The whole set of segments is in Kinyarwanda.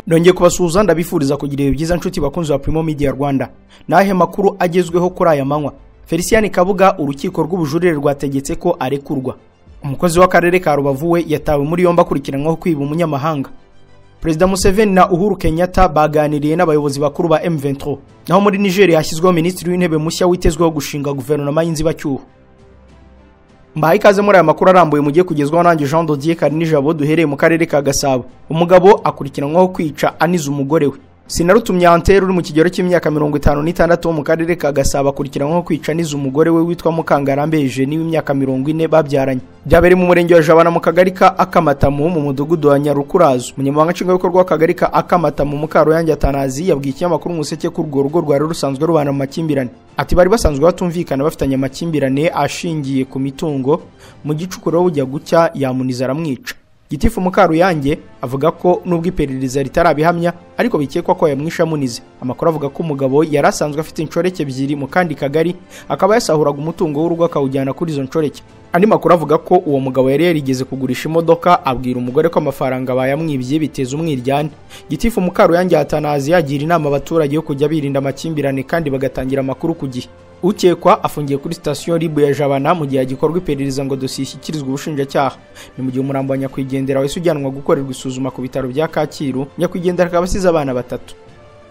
nongeye kubasuhuza ndabifuriza kugira ibihe byiza nshuti bakunzi ba Primo Media Rwanda nahe makuru agezweho kuri aya manywa Felicien Kabuga urukiko rw'ubujurire rwategetse ko arekurwa umukozi w'akarere ka Rubavu we yatawe muri yombi akurikiranyweho kwiba umunyamahanga Perezida Museveni na Uhuru Kenyatta baganiriye n'abayobozi bakuru ba M23 naho muri Nigeria hashyizweho minisitiri w'intebe mushya witezweho gushinga guverinoma y'inzibacyuho mbahaye ikaze muri aya makuru arambuye mugiye kugezwaho nanjye Jean Dodier Karinijabo duhereye mu karere ka Gasabo umugabo akurikiranwaho kwica aniza umugore we sinarutumye Antel uri mu kigero cy'imyaka mirongo itanu n'itandatu wo mu karere ka Gasabo akurikiranwaho kwica aniza umugore we witwa Mukangarambe Eugenie w'imyaka mirongo ine babyaranye byabereye mu murenge wa Jabana mu kagari ka Akamatamu mu mudugudu wa Nyarukurazo umunyamabanga nshingwabikorwa w'akagari ka Akamatamu Mukaruyange Atanazi yabwiye ikinyamakuru umuseke ko urwo rugo rwari rusanzwe rubana mu makimbirane ati bari basanzwe batumvikana bafitanye amakimbirane ashingiye ku mitungo mu gicukuro bujya gucya yamuniza aramwica gitifu mukaruyange avuga ko nubwo iperereza ritarabihamya ariko bikekwa ko yamwishe amunize amakuru avuga ko umugabo yari asanzwe afite inshoreke ebyiri mu kandi kagari akaba yasahuraga umutungo w'urugo akawujyana kuri izo nshoreke andi makuru avuga ko uwo mugabo yari yarigeze kugurisha imodoka abwira umugore ko amafaranga bayamwibye biteza umwiryane gitifu mukaruyange hatanazi yagira inama abaturage yo kujya birinda amakimbirane kandi bagatangira amakuru ku gihe ukekwa afungiye kuri sitasiyo ribu ya jabana mu gihe hagikorwa iperereza ngo dosiye ishyikirizwe ubushinjacyaha ni mu gihe umurambo wa nyakwigendera wahise ujyanwa gukorerwa isuzuma ku bitaro bya kacyiru nyakwigendera akaba asize abana batatu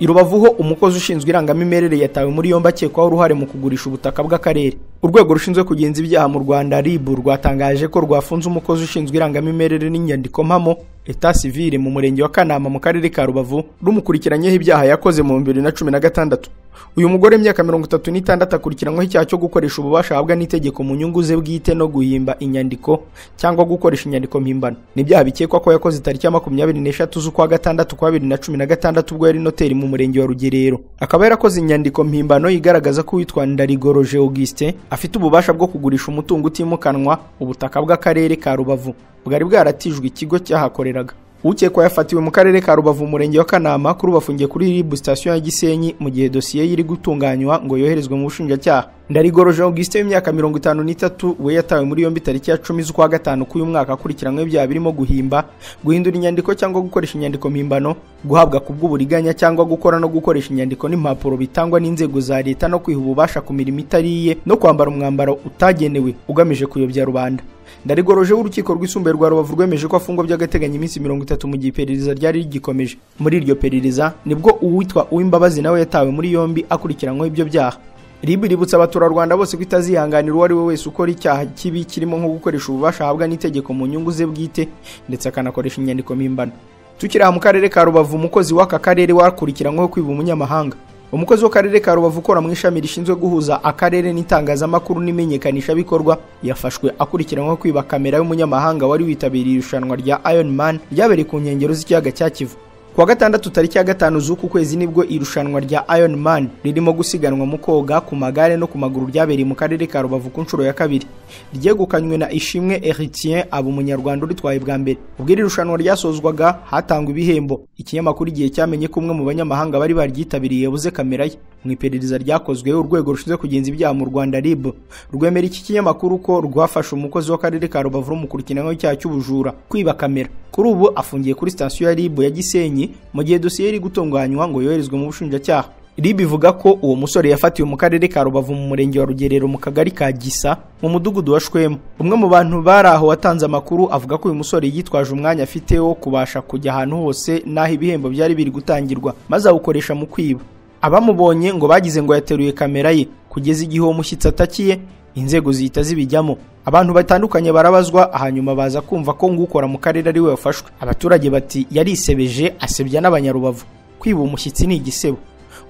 i rubavu ho umukozi ushinzwe irangamimerere yatawe muri yombi akekwaho uruhare mu kugurisha ubutaka bw'akarere urwego rushinzwe kugenza ibyaha mu rwanda ribu rwatangaje ko rwafunze umukozi ushinzwe irangamimerere n'inyandiko mpamo leta sivile mu murenge wa kanama mu karere ka rubavu rumukurikiranyeho ibyaha yakoze mu bibiri na cumi na gatandatu uyu mugore imyaka mirongo itatu n'itandatu akurikiranyweho icyaha cyo gukoresha ububasha ahabwa n'itegeko mu nyungu ze bwite no guhimba inyandiko cyangwa gukoresha inyandiko mpimbano n'ibyaha bikekwa ko yakoze tariki ya makumyabiri n'eshatu z'ukwa gatandatu kwa bibiri na cumi na gatandatu ubwo yari noteri mu murenge wa rugerero akaba yarakoze inyandiko mpimbano igaragaza ko uwitwa ndarigoroje augustin afite ububasha bwo kugurisha umutungo utimukanwa ubutaka bw'akarere ka rubavu bwari bwaratijwe ikigo cyahakoreraga ukekwa yafatiwe mu karere ka rubavu umurenge wa kanama kuri ubu afungiye kuri ribu sitasiyo ya gisenyi mu gihe dosiye ye iri gutunganywa ngo yoherezwe mu bushinjacyaha ndarigoroje augustin w'imyaka mirongo itanu n'itatu we yatawe muri yombi tariki ya cumi z'ukwa gatanu k'uyu mwaka akurikiranyweho ibyaha birimo guhimba guhindura inyandiko cyangwa gukoresha inyandiko mpimbano guhabwa ku bw'uburiganya cyangwa gukora no gukoresha inyandiko n'impapuro bitangwa n'inzego za leta no kwiha ububasha ku mirimo itariye no kwambara umwambaro utagenewe ugamije kuyobya rubanda ndarigoroje w'urukiko rwisumbuye rwa rubavu rwemeje ko afungwa by'agateganyo iminsi mirongo itatu mu gihe iperereza ryari rigikomeje muri iryo perereza nibwo uwitwa uwimbabazi nawe yatawe muri yombi akurikiranyweho ibyo byaha rib iributsa abaturarwanda bose ko itazihanganira uwo ari we wese ukora icyaha kibi kirimo nko gukoresha ububasha ahabwa n'itegeko mu nyungu ze bwite ndetse akanakoresha inyandiko mpimbano tukiri aha mu karere ka rubavu umukozi w'aka karere wakurikiranyweho kwiba umunyamahanga umukozi w'akarere ka rubavu ukora mu ishami rishinzwe guhuza akarere n'itangazamakuru n'imenyekanishabikorwa yafashwe akurikiranyweho kwiba kamera y'umunyamahanga wari witabiriye irushanwa rya Iron Man ryabereye ku nkengero z'ikiyaga cya kivu kuwa gatandatu tariki ya gatanu z'uku kwezi nibwo irushanwa rya Iron Man ririmo gusiganwa mu koga ku magare no ku maguru ryabereye mu karere ka Rubavu ku nshuro ya kabiri ryegukanywe na Ishimwe Eritien aba umunyarwanda uritwaye bwa mbere ubwo iri rushanwa ryasozwaga hatangwa ibihembo ikinyamakuru igihe cyamenye ko umwe mu banyamahanga bari baryitabiriye yabuze kamera ye mu iperereza ryakozwe urwego rushinzwe kugenza ibyaha mu Rwanda RIB rwemera iki kinyamakuru ko rwafashe umukozi w'akarere ka Rubavu rumukurikiranyweho icyaha cy'ubujura kwiba kamera kuri ubu afungiye kuri sitasiyo ya RIB ya Gisenyi mu gihe dosiye iri gutunganywa ngo yoherezwe mu bushinjacyaha rib ivuga ko uwo musore yafatiwe mu karere ka rubavu mu murenge wa rugerero mu kagari ka gisa mu mudugudu wa shwemu umwe mu bantu bari aho watanze amakuru avuga ko uyu musore yitwaje umwanya afite wo kubasha kujya ahantu hose n'aho ibihembo byari biri gutangirwa maze awukoresha mu kwiba abamubonye ngo bagize ngo yateruye kamera ye kugeza igihe uwo mushyitsi atakiye inzego zihita zibijyamo abantu batandukanye barabazwa hanyuma baza kumva ko ngukora mu karere ari we wafashwe abaturage bati yarisebeje asebya n'abanyarubavu kwiba umushyitsi ni igisebo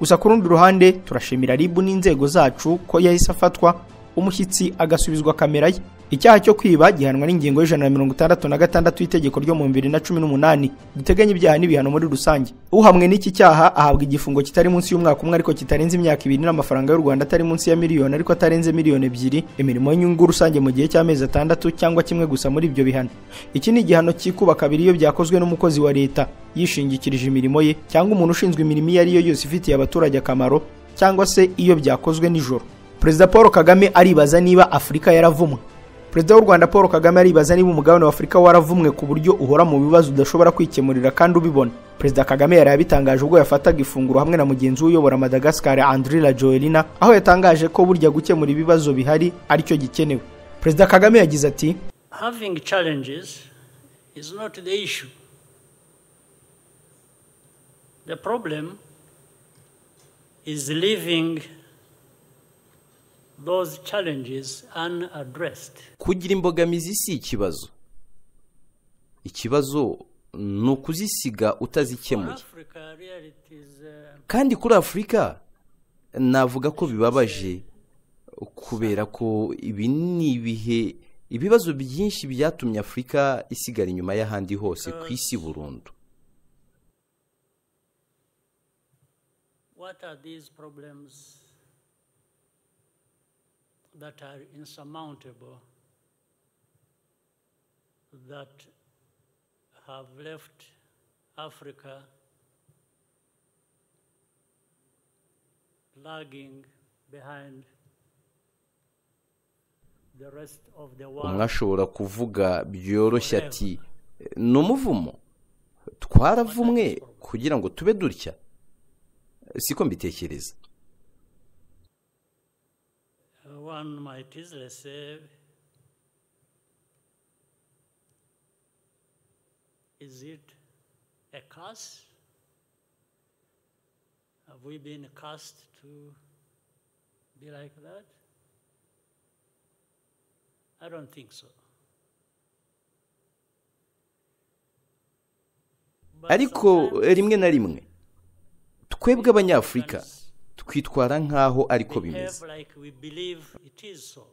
gusa ku rundi ruhande turashimira ribu n'inzego zacu ko yahise afatwa umushyitsi agasubizwa kamera ye icyaha cyo kwiba gihanwa n'ingingo y'ijana na mirongo itandatu na gatandatu y'itegeko ryo mu bibiri na cumi n'umunani duteganya ibyaha n'ibihano muri rusange uhamwe n'iki cyaha ahabwa igifungo kitari munsi y'umwaka umwe ariko kitarenze imyaka ibiri n'amafaranga y'u rwanda atari munsi ya miliyoni ariko atarenze miliyoni ebyiri imirimo y'inyungu rusange mu gihe cy'amezi atandatu cyangwa kimwe gusa muri ibyo bihano iki ni igihano cyikuba kabiri iyo byakozwe n'umukozi wa leta yishingikirije imirimo ye cyangwa umuntu ushinzwe imirimo iyo ari yo yose ifitiye abaturage akamaro cyangwa se iyo byakozwe nijoro perezida paul kagame aribaza niba afurika yaravumwe perezida w'u rwanda paul kagame aribaza niba umugabane wa afurika waravumwe ku buryo uhora mu bibazo udashobora kwikemurira kandi ubibona perezida kagame yari yabitangaje ubwo yafataga ifunguro hamwe na mugenzi we uyobora madagascar andrila joelina aho yatangaje ko burya gukemura ibibazo bihari aricyo gikenewe perezida kagame yagize ati Having challenges is not the issue. The problem is leaving those challenges unaddressed. kugira imbogamizi si ikibazo ikibazo ni ukuzisiga For utazikemuye Africa, really, it is uh, kandi kuri afurika navuga ko bibabaje kubera ko ibi ni ibihe ibibazo byinshi byatumye afurika isigara inyuma y'ahandi hose ku isi burundu what are these problems that are insurmountable that have left Africa lagging behind the rest of the world? umwe ashobora kuvuga byoroshye ati ni umuvumo twaravumwe kugira ngo tube dutya siko mbitekereza Uh, one might easily say is it a curse have we been cursed to be like that i don't think so But ariko sometimes- rimwe na rimwe twebwe abanyafurika twitwara nk'aho ariko bimeze behave like we believe it is so.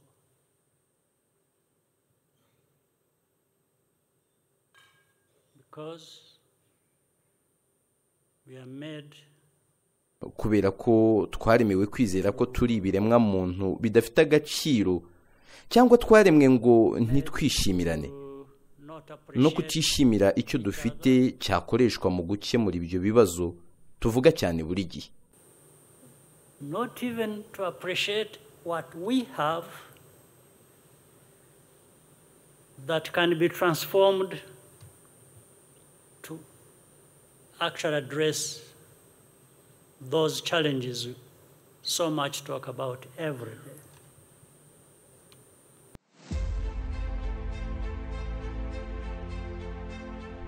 Because we are made kubera ko twaremewe kwizera ko turi ibiremwa muntu bidafite agaciro cyangwa twaremwe ngo ntitwishimirane to not appreciate no kutishimira icyo dufite cyakoreshwa mu gukemura ibyo bibazo tuvuga cyane buri gihe not even to appreciate what we have that can be transformed to actually address those challenges we so much talk about every day.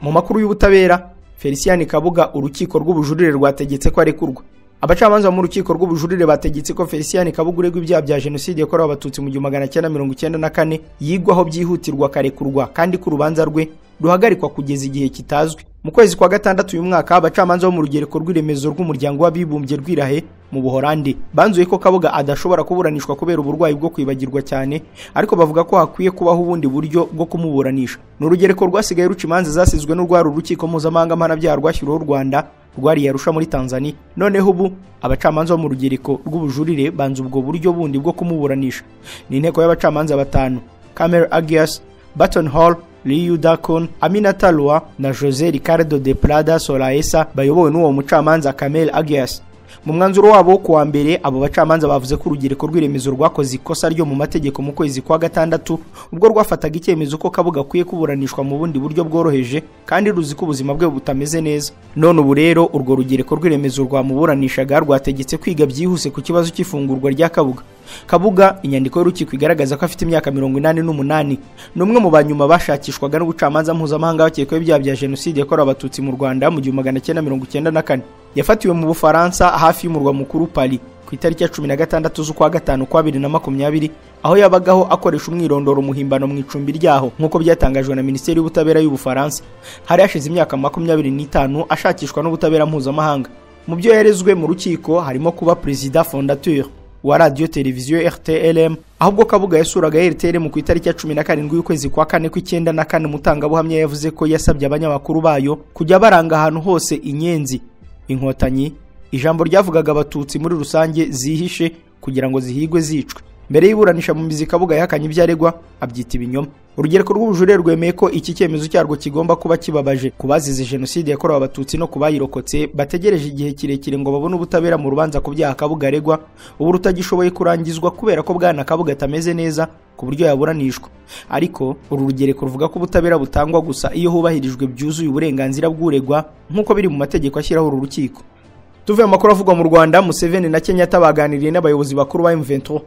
mu makuru y'ubutabera felicien kabuga urukiko rw'ubujurire rwategetse ko arekurwa abacamanza bo mu rukiko rw'ubujurire bategetse ko felicien kabuga uregwa ibyaha bya jenoside yakorewe abatutsi mu gihumbi magana cyenda mirongo icyenda na kane yigwaho byihutirwa akarekurwa kandi ko urubanza rwe ruhagarikwa kugeza igihe kitazwi mu kwezi kwa gatandatu uyu mwaka abacamanza bo mu rugereko rw'iremezo rw'umuryango w'abibumbye rwirahe mu buhorandi banzuye ko kabuga adashobora kuburanishwa kubera uburwayi bwo kwibagirwa cyane ariko bavuga ko hakwiye kubaho ubundi buryo bwo kumuburanisha ni urugereko rwasigaye ruca imanza zasizwe n'urwari urukiko mpuzamahanga mpanabyaha rwashyiriweho u rwanda rwariye arusha muri tanzania noneho ubu abacamanza bo mu rugereko rw'ubujurire banze ubwo buryo bundi bwo kumuburanisha ni inteko y'abacamanza batanu kamer agias Baton Hall, Liu Dakon, Aminata Lua na José Ricardo de Prada Solaesa bayobowe n'uwo mucamanza Kamel Agias. Mu mwanzuro wabo wo kuwa mbere abo bacamanza bavuze ko urubyiruko rw'iremezo rwakoze ikosa ryo mu mategeko mu kwezi kwa gatandatu ubwo rwafataga icyemezo ko kabuga akwiye kuburanishwa mu bundi buryo bworoheje kandi ruzi ko ubuzima bwe butameze neza none ubu rero urwo rugereko rw'iremezo rwamuburanishaga rwategetse kwiga byihuse ku kibazo cy'ifungurwa rya kabuga kabuga inyandiko y'urukiko igaragaza ko afite imyaka mirongo inani n'umunani ni umwe mu banyuma bashakishwaga n'ubucamanza mpuzamahanga bakekwaho ibyaha bya jenoside yakorewe abatutsi mu rwanda mu gihumbi magana cyenda mirongo icyenda na kane yafatiwe mu bufaransa hafi y'umurwa mukuru pari ku itariki ya cumi na gatandatu z'ukwa gatanu kwa bibiri na makumyabiri aho yabagaho akoresha umwirondoro muhimbano mu icumbi ryaho nk'uko byatangajwe na minisiteri y'ubutabera y'ubufaransa hari hashize imyaka makumyabiri n'itanu ashakishwa n'ubutabera mpuzamahanga mu byo yarezwe mu rukiko harimo kuba perezida fondateur wa radiyo televiziyo rtlm ahubwo kabuga yasuraga rtlm ku itariki ya cumi na karindwi y'ukwezi kwa kane kw'icyenda na kane umutangabuhamya yavuze ko yasabye abanyamakuru bayo kujya baranga ahantu hose inyenzi inkotanyi ijambo ryavugaga abatutsi muri rusange zihishe kugira ngo zihigwe zicwe mbere y'iburanisha mu mizi kabuga yahakanye ibyo aregwa abyita ibinyoma urugereko rw'ubujurire rwemeye ko iki cyemezo cyarwo kigomba kuba kibabaje ku bazize jenoside yakorewe abatutsi no ku bayirokotse bategereje igihe kirekire ngo babone ubutabera mu rubanza ku byaha kabuga aregwa ubu rutagishoboye kurangizwa kubera ko bwana kabuga atameze neza ku buryo yaburanishwa ariko uru rugereko ruvuga ko ubutabera butangwa gusa iyo hubahirijwe byuzuye uburenganzira bw'uregwa nk'uko biri mu mategeko ashyiraho uru rukiko tuvuye amakuru avugwa mu rwanda museveni na kenyatta baganiriye n'abayobozi bakuru ba m23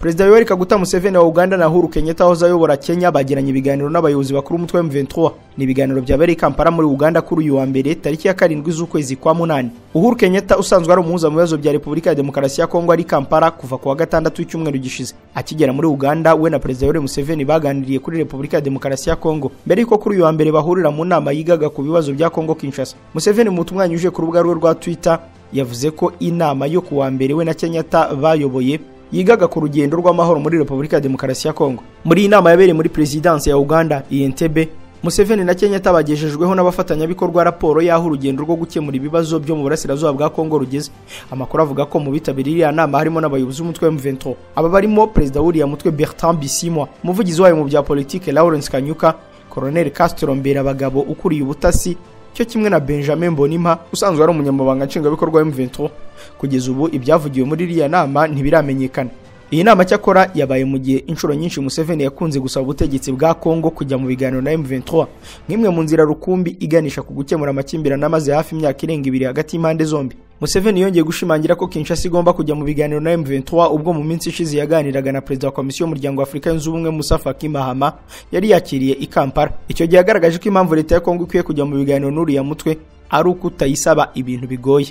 perezida yoweri kaguta museveni wa uganda na uhuru kenyatta wahoze ayobora kenya bagiranye ibiganiro n'abayobozi bakuru umutwe wa m23 ni ibiganiro byabereye i kampala muri uganda kuri uyu wa mbere tariki ya karindwi z'ukwezi kwa munani uhuru kenyatta usanzwe ari umuhuza mu bibazo bya repubulika ya demokarasi ya kongo ari i kampala kuva ku wa gatandatu w'icyumweru gishize akigera muri uganda we na perezida yoweri museveni baganiriye kuri repubulika ya demokarasi ya kongo mbere y'uko kuri uyu wa mbere bahurira mu nama yigaga ku bibazo bya kongo kinshasa museveni mu butumwa yanyujije ku rubuga rwe rwa twitter yavuze ko inama yo ku wa mbere we na kenyatta bayoboye yigaga ku rugendo rw'amahoro muri repubulika ya demokarasi ya kongo muri iyi nama yabereye muri perezidansi ya uganda iyentebe museveni na kenyatta bagejejweho n'abafatanyabikorwa raporo y'aho urugendo rwo gukemura ibibazo byo mu burasirazuba bwa kongo rugeze amakuru avuga ko mu bitabiriye iriya nama harimo n'abayobozi b'umutwe wa m23 aba barimo perezida w'uriya mutwe bertrand bisimwa umuvugizi wayo mu bya politike lawrence kanyuka koroneli castro mberabagabo ukuriye ubutasi cyo kimwe na benjamin mbonimpa usanzwe ari umunyamabanga nshingwabikorwa m23 kugeza ubu ibyavugiwe muri iriya nama ntibiramenyekana iyi nama cyakora yabaye mu gihe inshuro nyinshi museveni yakunze gusaba ubutegetsi bwa kongo kujya mu biganiro na m23 nk'imwe mu nzira rukumbi iganisha ku gukemura amakimbirane amaze hafi imyaka irenga ibiri hagati y'impande zombi museveni yongeye gushimangira ko kinshasa igomba kujya mu biganiro na m23 ubwo mu minsi ishize yaganiraga na perezida wa komisiyo y'umuryango w'afurika yunze ubumwe musa faki mahama yari yakiriye i kampala icyo gihe yagaragaje ko impamvu leta ya kongo ikwiye kujya mu biganiro n'uriya mutwe ari uko utayisaba ibintu bigoye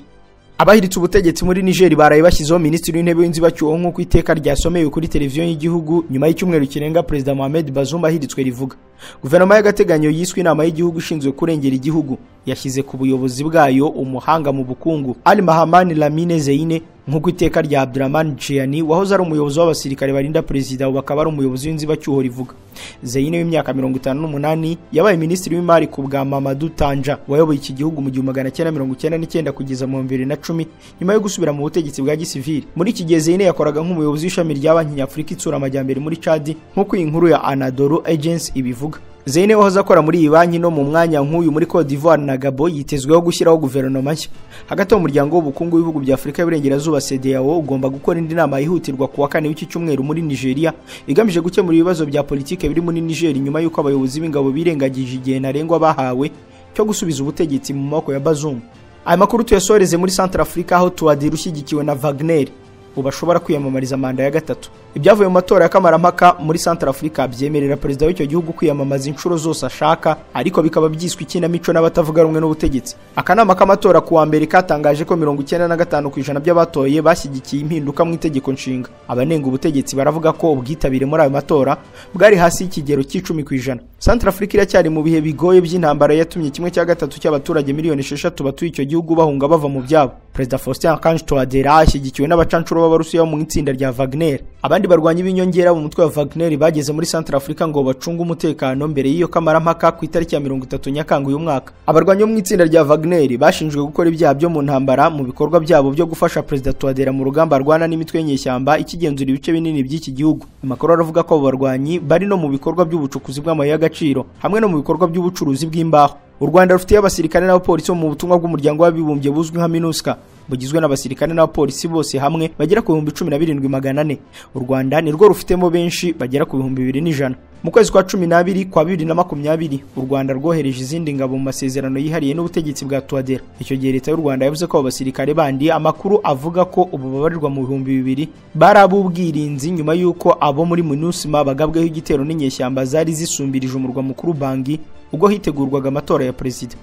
abahiritse ubutegetsi muri nigeri baraye bashyizeho minisitiri w'intebe w'inzibacyuho nk'uko iteka ryasomewe kuri televiziyo y'igihugu nyuma y'icyumweru kirenga perezida mohamed bazumba ahiritswe rivuga guverinoma y'agateganyo yiswe inama y'igihugu ishinzwe kurengera igihugu yashyize ku buyobozi bwayo umuhanga mu bukungu ali mahamani lamine zeine nk'uko iteka rya abdurahman jiani wahoze ari umuyobozi w'abasirikare barinda perezida ubu akaba ari umuyobozi w'inzibacyuho rivuga zeine w'imyaka mirongo itanu n'umunani yabaye minisitiri w'imari ku bwa mamadu tanja wayoboye iki gihugu mu gihumbi magana cyenda mirongo icyenda n'icyenda kugeza mu bibiri na cumi nyuma yo gusubira mu butegetsi bwa gisivili muri iki gihe zeine yakoraga nk'umuyobozi w'ishami rya banki nyafurika itsura amajyambere muri cadi nk'uko iyi nkuru ya anadolu agency ibivuga Zeine wahoze akora muri iyi banki no mu mwanya nk'uyu muri Cote d'Ivoire na Gabon yitezweho gushyiraho guverinoma nshya hagati y'umuryango w'ubukungu w'ibihugu bya Afurika y'Uburengerazuba CEDEAO ugomba gukora indi nama yihutirwa ku wa kane w'iki cyumweru muri Nigeria igamije gukemura ibibazo bya politike biri muri Niger nyuma y'uko abayobozi b'ingabo birengagije igihe ntarengwa bahawe cyo gusubiza ubutegetsi mu maboko ya Bazoum aya makuru tuyasoreze muri Central Africa aho Tuadira ushyigikiwe na Wagner ubu ashobora kwiyamamariza manda ya gatatu ibyavuye mu matora ya kamarampaka muri Central Africa byemerera perezida w'icyo gihugu kwiyamamaza inshuro zose ashaka ariko bikaba byiswe ikinamico n'abatavuga rumwe n'ubutegetsi akanama k'amatora ku wa mbere katangaje ko mirongo icyenda na gatanu ku ijana by'abatoye bashyigikiye impinduka mu itegeko nshinga abanenga ubutegetsi baravuga ko ubwitabire muri ayo matora bwari hasi y'ikigero cy'icumi ku ijana Central Africa iracyari mu bihe bigoye by'intambara yatumye kimwe cya gatatu cy'abaturage miliyoni esheshatu batuye icyo gihugu bahunga bava mu byabo perezida Faustin Archange Touadera ashyigikiwe n'abacancuro b'Abarusiya bo mu itsinda rya Wagner abandi barwanya ibinyongera mu mutwe wa Wagner bageze muri Central Africa ngo bacunge umutekano mbere y'iyo kamarampaka ku itariki ya 30 Nyakanga uyu mwaka abarwanya bo mu itsinda rya Wagner bashinjwe gukora ibyaha byo mu ntambara mu bikorwa byabo byo gufasha perezida Touadera mu rugamba rwana n'imitwe y'inyeshyamba ikigenzura ibice binini by'iki gihugu amakuru aravuga ko abo barwanyi bari no mu bikorwa by'ubucukuzi bw'amabuye y'agaciro hamwe no mu bikorwa by'ubucuruzi bw'imbaho u rwanda rufitiye abasirikare n'abapolisi bo mu butumwa bw'umuryango w'abibumbye buzwi nka minusika bugizwe n'abasirikare n'abapolisi bose hamwe bagera ku bihumbi cumi na birindwi magana ane u rwanda nirwo rufitemo benshi bagera ku bihumbi bibiri n'ijana mu kwezi kwa cumi n'abiri kwa bibiri na makumyabiri u rwanda rwohereje izindi ngabo mu masezerano yihariye n'ubutegetsi bwa tuwadera icyo gihe leta y'u rwanda yavuze ko abo basirikare bandi amakuru avuga ko ubu babarirwa mu bihumbi bibiri bari ab'ubwirinzi nyuma y'uko abo muri minusima bagabweho igitero n'inyeshyamba zari zisumbirije umurwa mukuru bangi ubwo hitegurwaga amatora ya perezida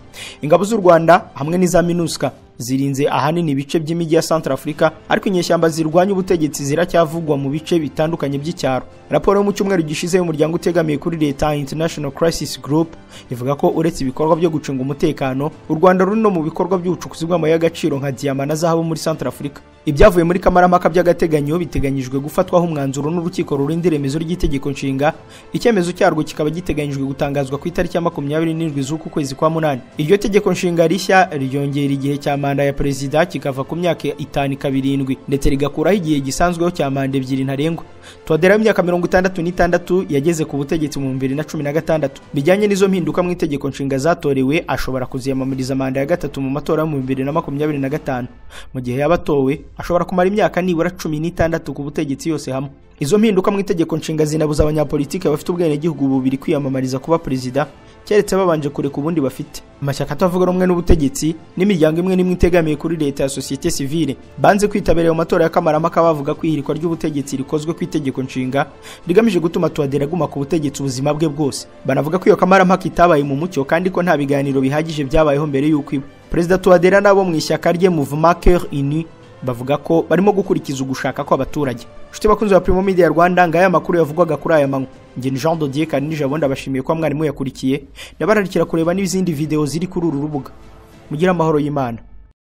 ingabo z'u rwanda hamwe n'iza minuska zirinze ahanini ibice by'imijyi ya Central Africa ariko inyeshyamba zirwanya ubutegetsi ziracyavugwa mu bice bitandukanye by'icyaro raporo yo mu cyumweru gishize y'umuryango utegamiye kuri leta International Crisis Group ivuga ko uretse ibikorwa byo gucunga umutekano u Rwanda ruri no mu bikorwa by'ubucukuzi bw'amabuye y'agaciro nka diyama na zahabu muri Central Africa ibyavuye muri kamarampaka by'agateganyo biteganyijwe gufatwaho umwanzuro n'urukiko rurinda iremezo ry'itegeko nshinga icyemezo cyarwo kikaba giteganyijwe gutangazwa ku itariki ya makumyabiri n'indwi z'uku kwezi kwa munani iryo tegeko nshinga rishya ryongera igihe cya manda ya perezida kikava ku myaka itanu ikaba irindwi ndetse rigakuraho igihe gisanzweho cya manda ebyiri ntarengwa todera w'imyaka mirongo itandatu n'itandatu yageze ku butegetsi mu bibiri na cumi na gatandatu bijyanye n'izo mpinduka mu itegeko nshinga zatorewe ashobora kuziyamamariza manda ya gatatu mu matora yo mu bibiri na makumyabiri na gatanu mu gihe yaba atowe ashobora kumara imyaka nibura cumi n'itandatu ku butegetsi yose hamwe izo mpinduka mu itegeko nshinga zinabuza abanyapolitiki bafite ubwenegihugu bubiri kwiyamamariza kuba perezida keretse babanje kureka ubundi bafite amashyaka atavuga rumwe n'ubutegetsi n'imiryango imwe n'imwe itegamiye kuri leta ya sosiyete sivile banze kwitabira ayo matora ya kamarampaka bavuga ko ihirikwa ry'ubutegetsi rikozwe ku itegeko nshinga rigamije gutuma tuwadera aguma ku butegetsi ubuzima bwe bwose banavuga ko iyo kamarampaka itabaye mu mucyo kandi ko nta biganiro bihagije byabayeho mbere y'uko iba perezida tuwadera n'abo mu ishyaka rye muvuma cœur uni bavuga ko barimo gukurikiza ugushaka kw'abaturage inshuti bakunzi ba Primo Media Rwanda ngaya makuru yavugwaga kuri aya manywa nge ni Jean Dodier Karinije abonda bashimiye ko mwarimu yakurikiye ndabararikira kureba n'izindi video ziri kuri uru rubuga mugira amahoro y'Imana